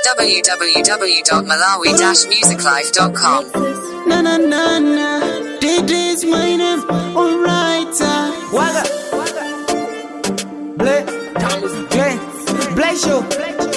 www.malawi-musiclife.com. Na na na na, this is my name. Alright, uh. Waga, Blay, Blay, Blay show.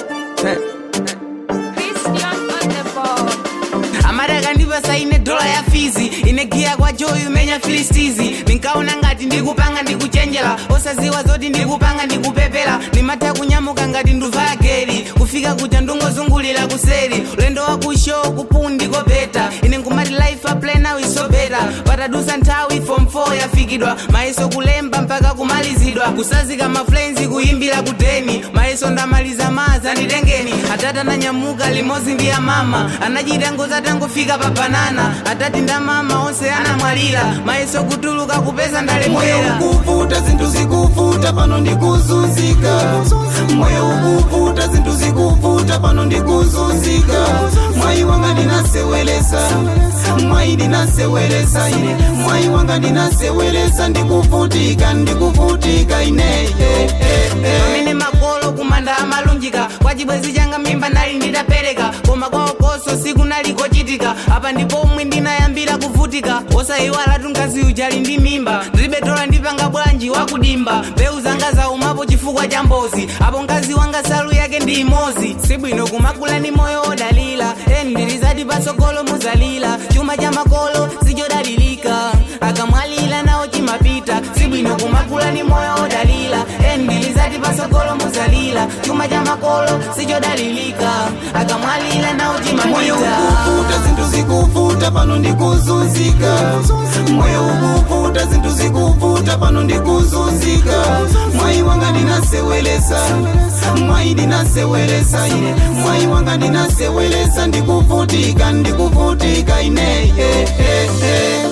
amadaka ndipasa ine dola ya fizi inegiya kwa joyi umenya filistizi ninkaona ngati ndikupanga ndikuchenjera osaziwa zoti ndikupanga ndikupepera ndimatha kunyamuka ngati nduva ya geri kufika kuja ndungozungulira kuseri ulendo wa kushow kupundiko beta ine nkumati life aplay now is so better patadusa nthawi form 4 yafikidwa mayeso kulemba mpaka kumalizidwa kusazika maflenzi kuyimbira kudeni mayeso ndamaliza maza nditengeni atata nanyamuka limodzi ndi ya mama anachita ngozi atangofika pa banana atati nda mama onse anamwalira mayeso kutuluka kupeza moyo ndalemwera ukuvuta zinthu zikuvuta pano ndikuzunzika moyo ukuvuta zinthu zikuvuta pano ndikuzunzika mwayi wanga ndinasewelesa mwayi ndinasewelesa ine mwayi wanga ndinasewelesa ndikuvutika ndikuvutika ine eh, eh, eh. pamene makolo kumanda amalunjika kwa chibwezi changa mimba nali nditapereka koma kwa okoso siku nali kochitika apa ndipo omwe ndinayambira kuvutika osayiwala tunkazi ujali ndi mimba ndilibetola ndipanga bwanji wakudimba mbewu zanga zaumapo chifukwa cha mbozi apo mkazi wanga salu yake ndi imozi sibwino kumakula ni moyo odalira endilizati patsogolo muzalira chuma cha makolo sichodalirika akamwalira nawo chimapita sibwino kumakula ni moyo odalira endilizati patsogolo muzalira chuma cha makolo sichodalirika akamwalira nawo moyo chimapita ukuvuta zinthu zikuvuta pano ndikuzunzika moyo ukuvuta zinthu zikuvuta pano ndikuzunzika mwayi wanga ndinasewelesa mwayi ndinasewelesa ine mwayi wanga ndinasewelesa ndikuvutika ndikuvutika ine eh, eh, eh.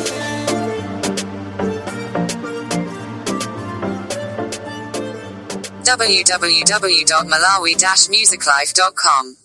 www.malawi-musiclife.com.